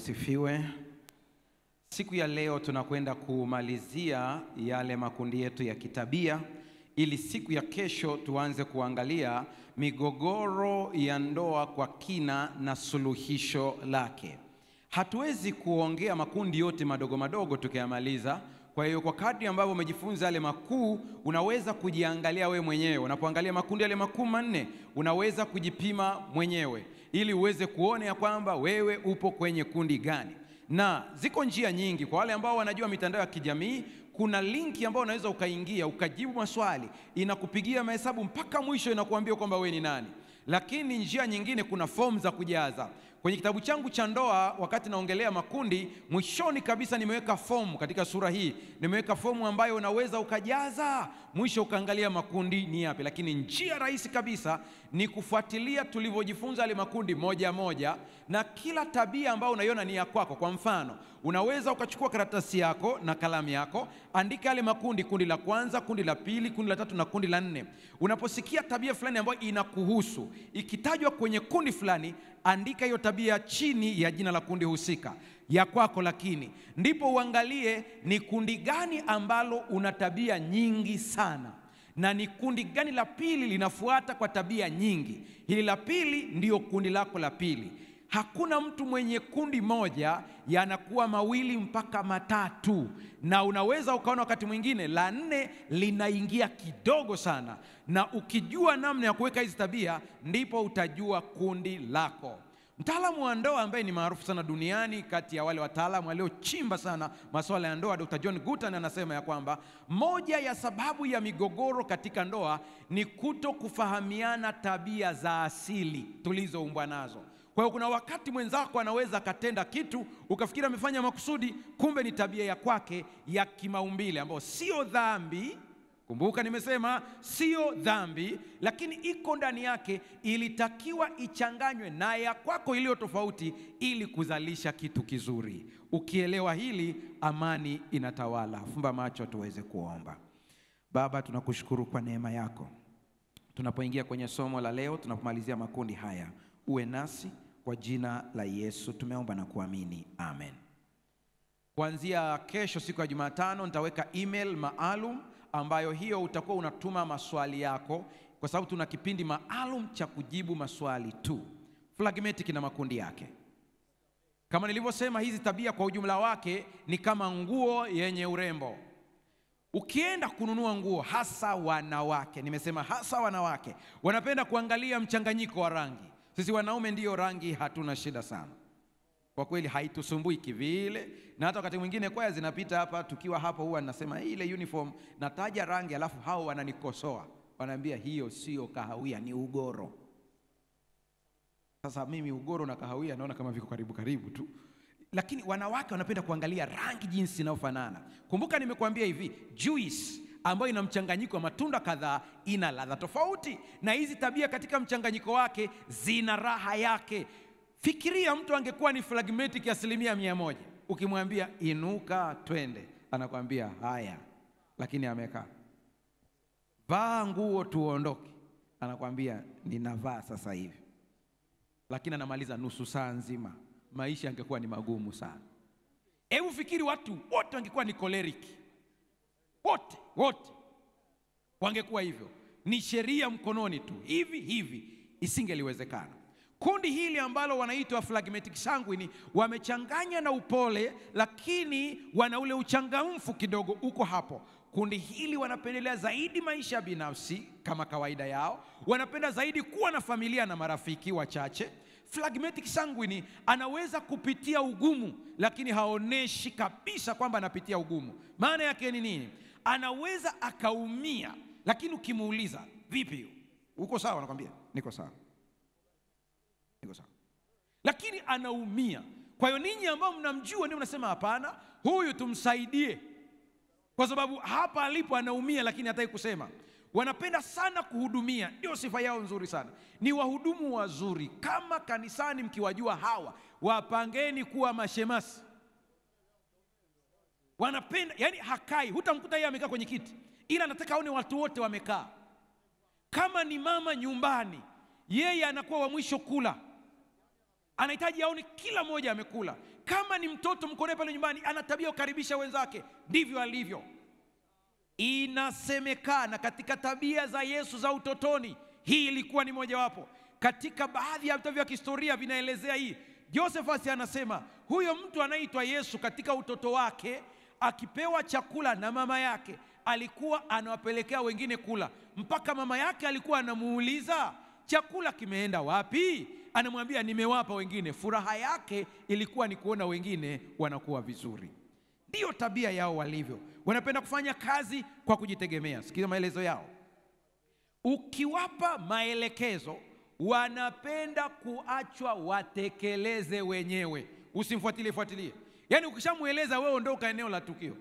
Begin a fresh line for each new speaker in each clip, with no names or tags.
asifiwe. Siku ya leo tunakwenda kumalizia yale makundi yetu ya kitabia ili siku ya kesho tuanze kuangalia migogoro ya ndoa kwa kina na suluhisho lake. Hatuwezi kuongea makundi yote madogo madogo tukayamaliza. Kwa hiyo kwa kadri ambavyo umejifunza yale makuu, unaweza kujiangalia we mwenyewe. Unapoangalia makundi yale makuu manne, unaweza kujipima mwenyewe ili uweze kuona ya kwamba wewe upo kwenye kundi gani. Na ziko njia nyingi kwa wale ambao wanajua mitandao ya kijamii. Kuna linki ambayo unaweza ukaingia ukajibu maswali, inakupigia mahesabu mpaka mwisho, inakuambia kwamba wewe ni nani. Lakini njia nyingine, kuna fomu za kujaza. Kwenye kitabu changu cha ndoa, wakati naongelea makundi, mwishoni kabisa nimeweka fomu katika sura hii, nimeweka fomu ambayo unaweza ukajaza, mwisho ukaangalia makundi ni yapi. Lakini njia rahisi kabisa ni kufuatilia tulivyojifunza yale makundi moja moja, na kila tabia ambayo unaiona ni ya kwako. Kwa mfano, unaweza ukachukua karatasi yako na kalamu yako, andika yale makundi, kundi la kwanza, kundi la pili, kundi la tatu na kundi la nne. Unaposikia tabia fulani ambayo inakuhusu ikitajwa kwenye kundi fulani, andika hiyo tabia chini ya jina la kundi husika ya kwako, lakini ndipo uangalie ni kundi gani ambalo una tabia nyingi sana na ni kundi gani la pili linafuata kwa tabia nyingi. Hili la pili ndiyo kundi lako la pili. Hakuna mtu mwenye kundi moja yanakuwa mawili mpaka matatu, na unaweza ukaona wakati mwingine la nne linaingia kidogo sana, na ukijua namna ya kuweka hizi tabia, ndipo utajua kundi lako. Mtaalamu wa ndoa ambaye ni maarufu sana duniani kati ya wale wataalamu waliochimba sana masuala ya ndoa, Dr. John Gutman anasema ya kwamba moja ya sababu ya migogoro katika ndoa ni kuto kufahamiana tabia za asili tulizoumbwa nazo. Kwa hiyo kuna wakati mwenzako anaweza akatenda kitu ukafikiri amefanya makusudi, kumbe ni tabia ya kwake ya kimaumbile ambayo sio dhambi. Kumbuka nimesema sio dhambi, lakini iko ndani yake, ilitakiwa ichanganywe na ya kwako iliyo tofauti ili kuzalisha kitu kizuri. Ukielewa hili, amani inatawala. Fumba macho tuweze kuomba. Baba, tunakushukuru kwa neema yako. Tunapoingia kwenye somo la leo, tunapomalizia makundi haya, uwe nasi kwa jina la Yesu tumeomba na kuamini, amen. Kuanzia kesho, siku ya Jumatano, nitaweka email maalum ambayo hiyo utakuwa unatuma maswali yako, kwa sababu tuna kipindi maalum cha kujibu maswali tu. Phlegmatic na makundi yake, kama nilivyosema, hizi tabia kwa ujumla wake ni kama nguo yenye urembo. Ukienda kununua nguo, hasa wanawake, nimesema hasa wanawake wanapenda kuangalia mchanganyiko wa rangi. Sisi wanaume ndiyo rangi hatuna shida sana kwa kweli, haitusumbui kivile, na hata wakati mwingine kwaya zinapita hapa, tukiwa hapo huwa nasema ile uniform, nataja rangi, alafu hao wananikosoa, wanaambia hiyo sio kahawia, ni ugoro. Sasa mimi ugoro na kahawia naona kama viko karibu karibu tu, lakini wanawake wanapenda kuangalia rangi jinsi inayofanana. Kumbuka nimekuambia hivi, juice ambayo ina mchanganyiko wa matunda kadhaa ina ladha tofauti, na hizi tabia katika mchanganyiko wake zina raha yake. Fikiria mtu angekuwa ni phlegmatic asilimia mia moja, ukimwambia inuka twende, anakwambia haya, lakini amekaa. Vaa nguo tuondoke, anakwambia ninavaa sasa hivi, lakini anamaliza nusu saa nzima. Maisha angekuwa ni magumu sana. Hebu fikiri watu wote wangekuwa ni choleric, wote wote wangekuwa hivyo, ni sheria mkononi tu, hivi hivi, isingeliwezekana. Kundi hili ambalo wanaitwa phlegmatic sanguine wamechanganya na upole, lakini wana ule uchangamfu kidogo uko hapo. Kundi hili wanapendelea zaidi maisha binafsi kama kawaida yao, wanapenda zaidi kuwa na familia na marafiki wachache. Phlegmatic sanguine anaweza kupitia ugumu, lakini haoneshi kabisa kwamba anapitia ugumu. Maana yake ni nini? Anaweza akaumia, lakini ukimuuliza vipi, uko sawa? Anakwambia niko sawa niko sawa, lakini anaumia. Kwa hiyo ninyi ambao mnamjua ndio mnasema hapana, huyu tumsaidie, kwa sababu hapa alipo anaumia, lakini hataki kusema. Wanapenda sana kuhudumia, ndio sifa yao nzuri sana, ni wahudumu wazuri. Kama kanisani mkiwajua hawa, wapangeni kuwa mashemasi. Wanapenda yani, hakai, hutamkuta yeye amekaa kwenye kiti, ila anataka aone watu wote wamekaa. Kama ni mama nyumbani, yeye anakuwa wa mwisho kula anahitaji aone kila mmoja amekula. Kama ni mtoto mko naye pale nyumbani, ana tabia ya kukaribisha wenzake, ndivyo alivyo. Inasemekana katika tabia za Yesu za utotoni, hii ilikuwa ni mojawapo. Katika baadhi ya vitabu vya kihistoria vinaelezea hii. Josephus anasema huyo mtu anaitwa Yesu katika utoto wake akipewa chakula na mama yake alikuwa anawapelekea wengine kula, mpaka mama yake alikuwa anamuuliza chakula kimeenda wapi? Anamwambia nimewapa wengine. Furaha yake ilikuwa ni kuona wengine wanakuwa vizuri. Ndiyo tabia yao walivyo, wanapenda kufanya kazi kwa kujitegemea. Sikiza maelezo yao. Ukiwapa maelekezo, wanapenda kuachwa watekeleze wenyewe, usimfuatilie fuatilie. Yaani ukishamweleza wewe, ondoka eneo la tukio.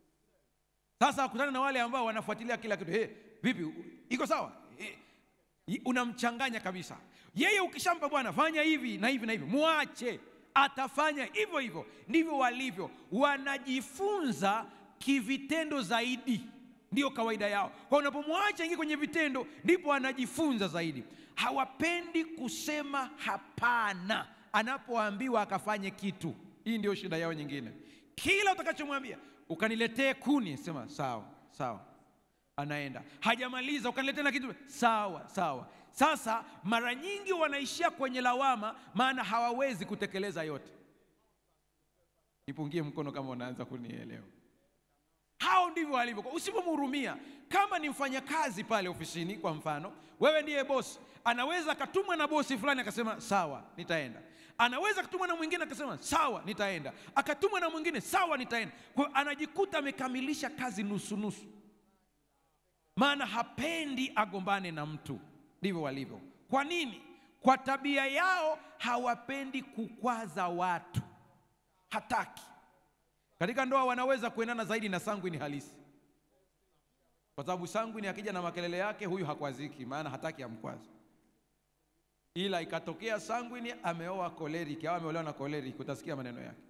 Sasa akutana na wale ambao wanafuatilia kila kitu. Hey, vipi, iko sawa? Hey, unamchanganya kabisa. Yeye ukishampa bwana, fanya hivi na hivi na hivi, muache, atafanya hivyo hivyo. Ndivyo walivyo, wanajifunza kivitendo zaidi, ndiyo kawaida yao. Kwa unapomwacha ingie kwenye vitendo, ndipo anajifunza zaidi. Hawapendi kusema hapana anapoambiwa akafanye kitu. Hii ndio shida yao nyingine. Kila utakachomwambia ukaniletee kuni, sema sawa sawa, anaenda. Hajamaliza, ukaniletee na kitu, sawa sawa. Sasa mara nyingi wanaishia kwenye lawama, maana hawawezi kutekeleza yote. Nipungie mkono kama unaanza kunielewa. Hao ndivyo walivyo. Usipomhurumia, kama ni mfanyakazi pale ofisini, kwa mfano, wewe ndiye bosi, anaweza akatumwa na bosi fulani akasema sawa, nitaenda anaweza akatumwa na mwingine akasema sawa, nitaenda, akatumwa na mwingine sawa, nitaenda. Kwa hiyo anajikuta amekamilisha kazi nusu nusu, maana hapendi agombane na mtu. Ndivyo walivyo. Kwa nini? Kwa tabia yao hawapendi kukwaza watu, hataki. Katika ndoa wanaweza kuendana zaidi na sangwini halisi, kwa sababu sangwini akija na makelele yake, huyu hakwaziki, maana hataki amkwaze ila ikatokea sangwini ameoa koleriki au ameolewa na koleriki, utasikia maneno yake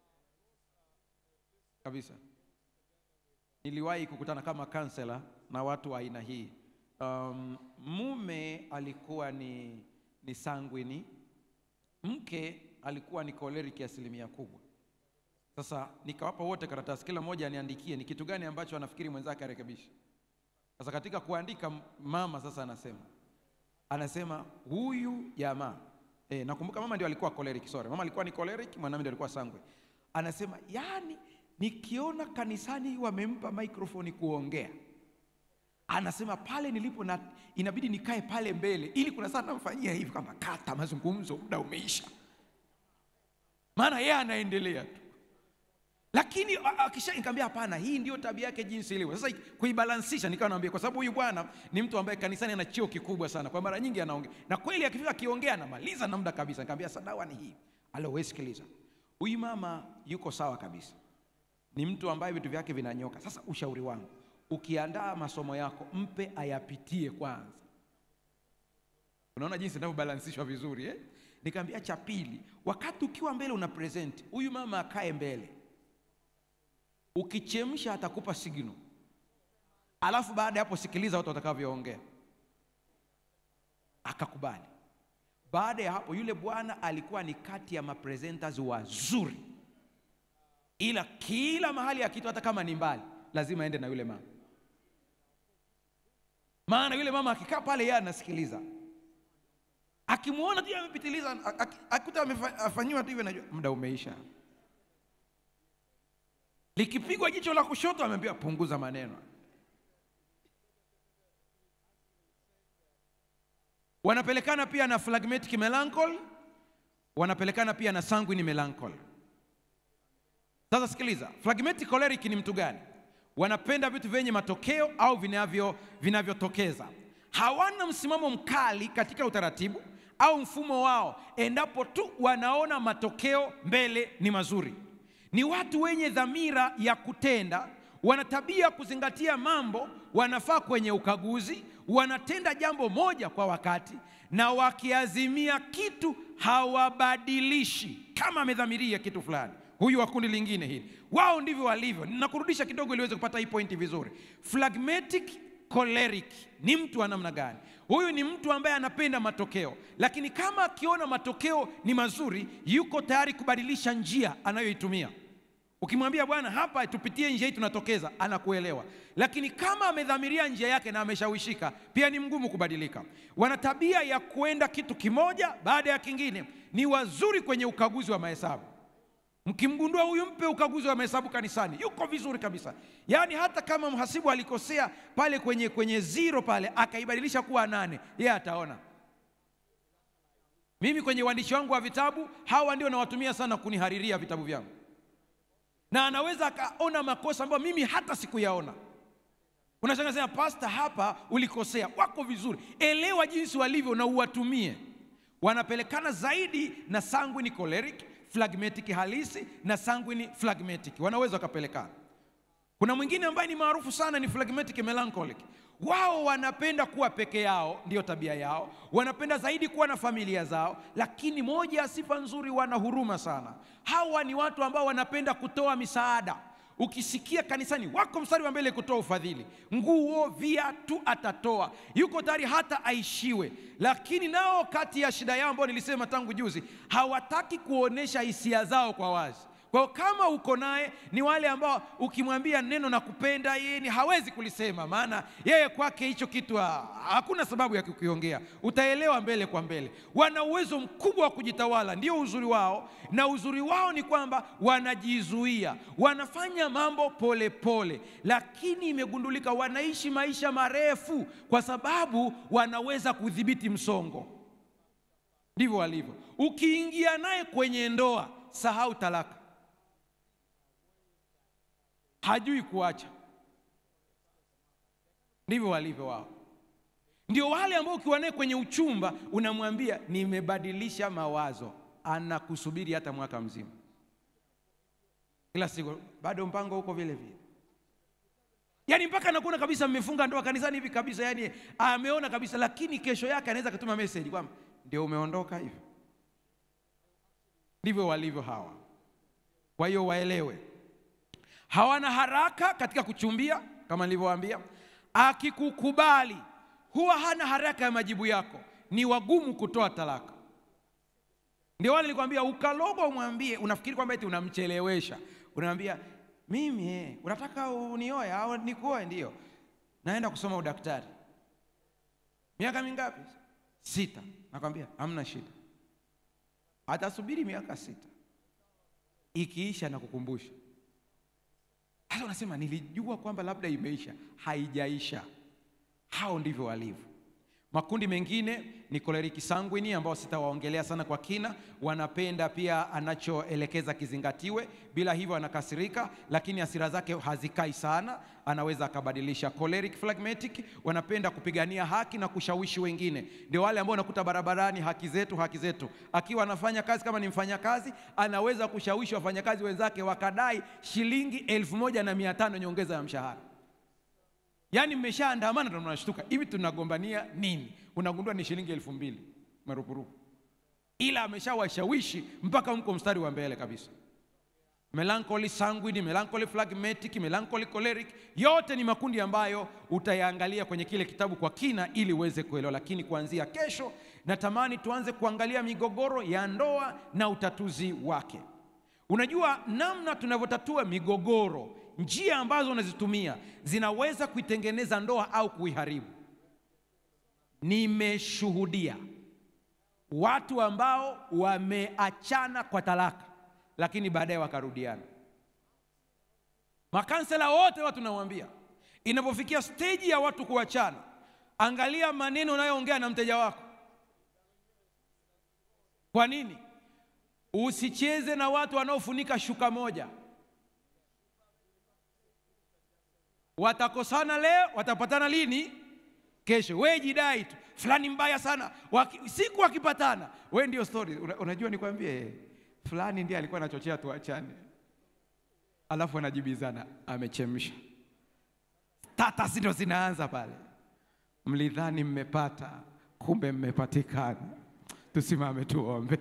kabisa. Niliwahi kukutana kama kansela na watu wa aina hii. Um, mume alikuwa ni, ni sangwini, mke alikuwa ni koleriki asilimia kubwa. Sasa nikawapa wote karatasi, kila mmoja aniandikie ni kitu gani ambacho anafikiri mwenzake arekebishe. Sasa katika kuandika, mama sasa anasema anasema huyu jamaa e, nakumbuka mama ndio alikuwa choleric, sorry, mama alikuwa ni choleric, mwanamume ndio alikuwa sangwe. Anasema yani, nikiona kanisani wamempa microphone kuongea, anasema pale nilipo na inabidi nikae pale mbele, ili kuna saa namfanyia hivi kama kata mazungumzo, muda umeisha, maana yeye anaendelea tu lakini akisha nikamwambia hapana, hii ndio tabia yake jinsi ilivyo. Sasa kuibalansisha, nikawa naambia, kwa sababu huyu bwana ni mtu ambaye kanisani ana cheo kikubwa sana, kwa mara nyingi anaongea na kweli, akifika akiongea anamaliza na muda kabisa. Nikamwambia sadawa ni hii, alo, wewe sikiliza, huyu mama yuko sawa kabisa, ni mtu ambaye vitu vyake vinanyoka. Sasa ushauri wangu, ukiandaa masomo yako mpe ayapitie kwanza. Unaona jinsi inavyobalansishwa vizuri eh? Nikamwambia cha pili, wakati ukiwa mbele una present, huyu mama akae mbele ukichemsha atakupa signal, alafu baada ya hapo sikiliza watu watakavyoongea. Akakubali. Baada ya hapo, yule bwana alikuwa ni kati ya mapresenters wazuri, ila kila mahali akiitwa, hata kama ni mbali, lazima aende na yule mama, maana yule mama akikaa pale, yeye anasikiliza. Akimwona tu amepitiliza, akuta amefanyiwa tu hivyo, najua muda umeisha likipigwa jicho la kushoto ameambiwa punguza maneno. Wanapelekana pia na phlegmatic melancholy, wanapelekana pia na sanguine melancholy. Sasa sikiliza, phlegmatic choleric ni mtu gani? Wanapenda vitu vyenye matokeo au vinavyo vinavyotokeza. Hawana msimamo mkali katika utaratibu au mfumo wao, endapo tu wanaona matokeo mbele ni mazuri ni watu wenye dhamira ya kutenda, wana tabia kuzingatia mambo, wanafaa kwenye ukaguzi, wanatenda jambo moja kwa wakati, na wakiazimia kitu hawabadilishi kama amedhamiria kitu fulani. Huyu wa kundi lingine hili, wao ndivyo walivyo. Ninakurudisha kidogo ili uweze kupata hii pointi vizuri. Phlegmatic choleric ni mtu wa namna gani? Huyu ni mtu ambaye anapenda matokeo, lakini kama akiona matokeo ni mazuri, yuko tayari kubadilisha njia anayoitumia. Ukimwambia bwana, hapa tupitie njia hii, tunatokeza, anakuelewa. Lakini kama amedhamiria njia yake na ameshawishika, pia ni mgumu kubadilika. Wana tabia ya kuenda kitu kimoja baada ya kingine. Ni wazuri kwenye ukaguzi wa mahesabu. Mkimgundua huyu, mpe ukaguzi wa mahesabu kanisani, yuko vizuri kabisa. Yaani hata kama mhasibu alikosea pale kwenye kwenye zero pale akaibadilisha kuwa nane, yeye ataona. Mimi kwenye uandishi wangu wa vitabu, hawa ndio nawatumia sana kunihariria vitabu vyangu na anaweza akaona makosa ambayo mimi hata sikuyaona. Unashangaa sema, pasta, hapa ulikosea. Wako vizuri, elewa jinsi walivyo na uwatumie. Wanapelekana zaidi na sanguine choleric, phlegmatic halisi na sanguine phlegmatic, wanaweza wakapelekana. Kuna mwingine ambaye ni maarufu sana ni phlegmatic melancholic. Wao wanapenda kuwa peke yao, ndiyo tabia yao. Wanapenda zaidi kuwa na familia zao, lakini moja ya sifa nzuri, wana huruma sana. Hawa ni watu ambao wanapenda kutoa misaada. Ukisikia kanisani, wako mstari wa mbele kutoa ufadhili, nguo, viatu, atatoa, yuko tayari hata aishiwe. Lakini nao kati ya shida yao ambayo nilisema tangu juzi, hawataki kuonesha hisia zao kwa wazi. Kwa hiyo kama uko naye ni wale ambao ukimwambia neno na kupenda yeye ni hawezi kulisema, maana yeye kwake hicho kitu ha, hakuna sababu ya kukiongea. Utaelewa mbele kwa mbele. Wana uwezo mkubwa wa kujitawala, ndio uzuri wao, na uzuri wao ni kwamba wanajizuia, wanafanya mambo polepole pole. Lakini imegundulika wanaishi maisha marefu kwa sababu wanaweza kudhibiti msongo. Ndivyo walivyo. Ukiingia naye kwenye ndoa, sahau talaka hajui kuacha. Ndivyo walivyo wao. Ndio wale ambao ukiwa naye kwenye uchumba unamwambia nimebadilisha mawazo, anakusubiri hata mwaka mzima, kila siku bado mpango huko vile vile, yaani mpaka anakuona kabisa mmefunga ndoa kanisani hivi kabisa, yaani ameona kabisa, lakini kesho yake anaweza akatuma message kwamba ndio umeondoka hivyo. Ndivyo walivyo hawa. Kwa hiyo waelewe hawana haraka katika kuchumbia, kama nilivyowaambia. Akikukubali huwa hana haraka ya majibu yako, ni wagumu kutoa talaka. Ndio wale nilikwambia, ukaloga umwambie, unafikiri kwamba eti unamchelewesha, unamwambia mimi eh, unataka unioe au nikuoe? Ndio, naenda kusoma udaktari. Miaka mingapi? Sita. Nakwambia hamna shida, atasubiri miaka sita, ikiisha na kukumbusha sasa unasema nilijua kwamba labda imeisha. Haijaisha. Hao ndivyo walivyo. Makundi mengine ni koleriki sanguini, ambao sitawaongelea sana kwa kina. Wanapenda pia anachoelekeza kizingatiwe, bila hivyo anakasirika, lakini hasira zake hazikai sana, anaweza akabadilisha. Choleric phlegmatic wanapenda kupigania haki na kushawishi wengine, ndio wale ambao unakuta barabarani, haki zetu, haki zetu. Akiwa anafanya kazi, kama ni mfanyakazi, anaweza kushawishi wafanyakazi wenzake wakadai shilingi elfu moja na mia tano nyongeza ya mshahara. Yaani mmeshaandamana ndo mnashtuka hivi tunagombania nini? Unagundua ni shilingi elfu mbili marupurupu, ila ameshawashawishi mpaka mko mstari wa mbele kabisa. Melancholy sanguine, melancholy phlegmatic, melancholy choleric, yote ni makundi ambayo utayaangalia kwenye kile kitabu kwa kina ili uweze kuelewa. Lakini kuanzia kesho natamani tuanze kuangalia migogoro ya ndoa na utatuzi wake. Unajua namna tunavyotatua migogoro njia ambazo unazitumia zinaweza kuitengeneza ndoa au kuiharibu. Nimeshuhudia watu ambao wameachana kwa talaka, lakini baadaye wakarudiana. Makansela wote watu nawaambia, inapofikia steji ya watu kuachana, angalia maneno unayoongea na mteja wako. Kwa nini? Usicheze na watu wanaofunika shuka moja. Watakosana leo, watapatana lini? Kesho. We jidai tu fulani mbaya sana Waki, siku wakipatana, we ndio story. Una, unajua nikwambie, fulani ndiye alikuwa anachochea tuachane, alafu anajibizana, amechemsha. Status ndio zinaanza pale, mlidhani mmepata, kumbe mmepatikana. Tusimame tuombe.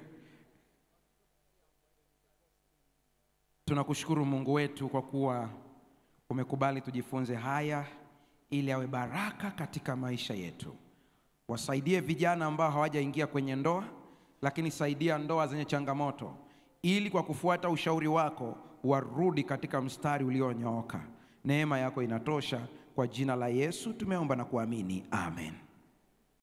Tunakushukuru Mungu wetu kwa kuwa umekubali tujifunze haya ili awe baraka katika maisha yetu. Wasaidie vijana ambao hawajaingia kwenye ndoa, lakini saidia ndoa zenye changamoto, ili kwa kufuata ushauri wako warudi katika mstari ulionyooka. Neema yako inatosha. Kwa jina la Yesu tumeomba na kuamini, amen.